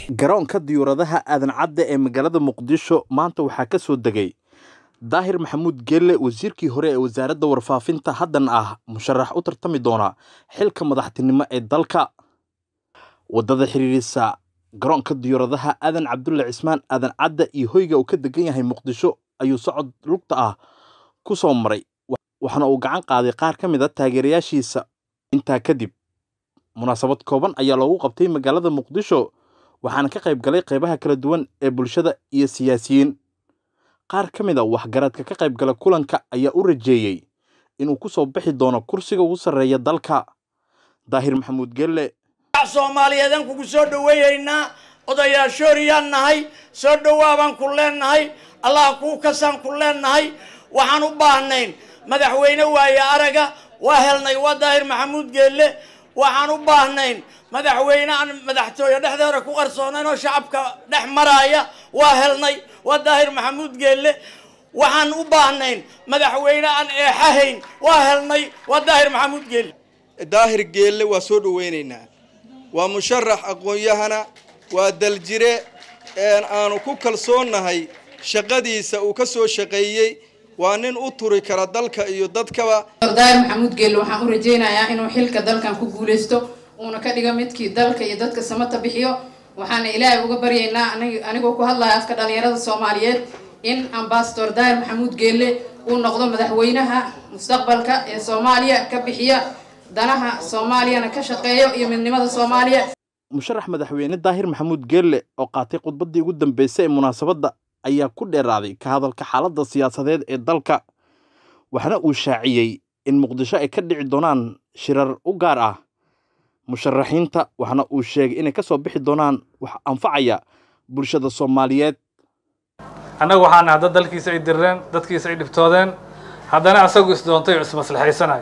garoonka diyuuradaha aadan cadde ee magaalada muqdisho maanta waxaa ka soo degay daahir maxamuud geelle wasiirkii hore ee wasaaradda warfaafinta haddan ah musharax u tartami doona xilka madaxtinimo ee dalka waddada xiriirisa garoonka diyuuradaha aadan cabdulle cismaan aadan cadde iyo hoyga uu ka degan yahay muqdisho ayuu socod lugta ah ku soo maray waxaana uu gacan qaaday qaar ka mid a taageerayaashiisa intaa kadib munaasabad kooban ayaa loogu qabtay magaalada muqdisho waxaana ka qayb galay qaybaha kala duwan ee bulshada iyo siyaasiyiin qaar ka mid a waxgaradka ka qayb gala kulanka ayaa u rajeeyey inuu ku soo bixi doono kursiga ugu sarreeya dalka daahir maxamuud gelle soomaaliyeedaan kugu soo dhoweeyeynaa odayaashooriyaan nahay soo dhowaabaan ku leennahay allah kuu kasaan ku leennahay waxaan u baahnayn madaxweyne waaye araga waa helnay waa daahir maxamuud geelle waxaan u baahnayn madaxweyne aan madaxtooye dhexdeeda ku qarsoonayn oo shacabka dhex maraaya waa helnay waa daahir maxamuud geelle waxaan u baahnayn madaxweyne aan eexahayn waa helnay waa daahir maxamuud geelle daahir geelle waa soo dhoweynaynaa waa musharax aqoon-yahana waa daljire aanu ku kalsoonnahay shaqadiisa uu ka soo shaqeeyey waa nin u turi kara dalka iyo dadkaba daahir maxamuud geelle waxaan u rajaynayaa inuu xilka dalkan ku guulaysto uuna ka dhigo midkii dalka iyo dadka samata bixiyo waxaana ilaahay uga baryaynaa anigoo ku hadlaya afka dhalinyarada soomaaliyeed in ambasador daahir maxamuud geelle uu noqdo madaxweynaha mustaqbalka ee soomaaliya ka bixiya danaha soomaaliyana ka shaqeeyo iyo midnimada soomaaliya musharax madaxweyne daahir maxamuud geelle oo qaatay khudbaddii ugu dambeysay ee munaasabadda ayaa ku dheeraaday ka hadalka xaaladda siyaasadeed ee dalka waxaana uu shaaciyey in muqdisho ay ka dhici doonaan shirar u gaar ah musharaxiinta waxaana uu sheegay inay ka soo bixi doonaan wax anfacaya bulshada soomaaliyeed annagu waxaan nahay dad dalkiisa ay dirreen dadkiisa ay dhibtoodeen haddana asagu isdoontay oo ismaslaxaysanayo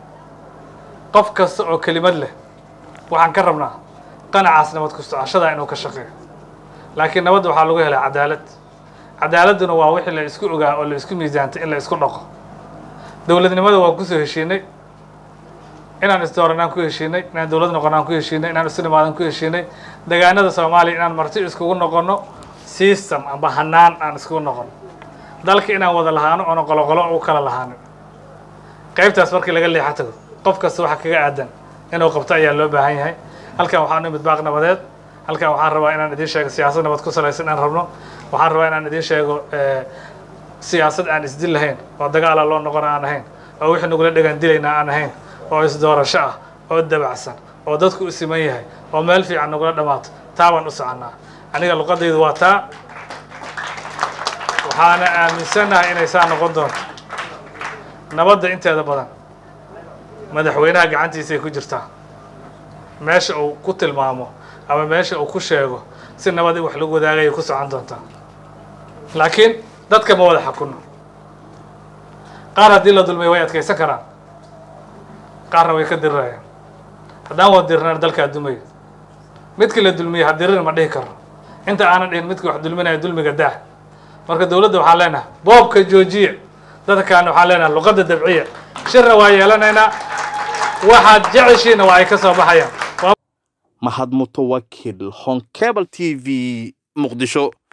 qof kasta oo kelimad leh waxaan ka rabnaa qanacaas nabad ku socoshadaa inuu ka shaqeeyo laakiin nabadda waxaa lagu helay cadaalad cadaaladduna waa wixii la isku ogaa oo la isku miisaantay in la isku dhaqo dowladnimada waan kusoo heshiinay inaan isdooranaan ku heshiinay inaan dowlad noqonaan ku heshiinay inaan isu nimaadan ku heshiinay degaanada soomaaliya inaan marti iskugu noqono system amba hanaan aan iskugu noqono dalka inaan wada lahaano oona qoloqolo u kala lahaanin qaybtaas markii laga leexa tago qof kasta waxa kaga aadan inuu qabto ayaa loo baahan yahay halkan waxaan imid baaq nabadeed halkan waxaan rabaa inaan idiin sheego siyaasad nabad ku salaysan inaan rabno waxaan rabaa inaan idiin sheego siyaasad aan isdil lahayn oo dagaala loo noqon aan ahayn oo wixii nagula dhegaan dilayna aan ahayn oo isdoorasho ah oo dabacsan oo dadku u siman yahay oo meel fiican nagula dhammaato taa baan u soconnaa aniga luqadaydu waa taa waxaana aaminsannahay inay saa noqon doonto nabadda inteeda badan madaxweynaha gacantiisay ku jirtaa meesha uu ku tilmaamo ama meesha uu ku sheego si nabad in wax lagu wadaagaya ku socon doontaa laakiin dadka ma wada xakunno qaar haddii la dulmiyo way adkaysan karaan qaarna way ka dirirayaan haddaan wada dirnaan dalkaa dumaya midkii la dulmiyey ha dirir ma dhihi karo inta aanan dhihin midkii wax dulminaya dulmiga daa marka dowladda waxaan leenahay boobka joojiya dadka kaana waxaan leenahay luqadda dabciya shirna waa yeelanaynaa waxaad jeceshiina waa ay ka soo baxayaan mahad mutawakil honkebel t v muqdisho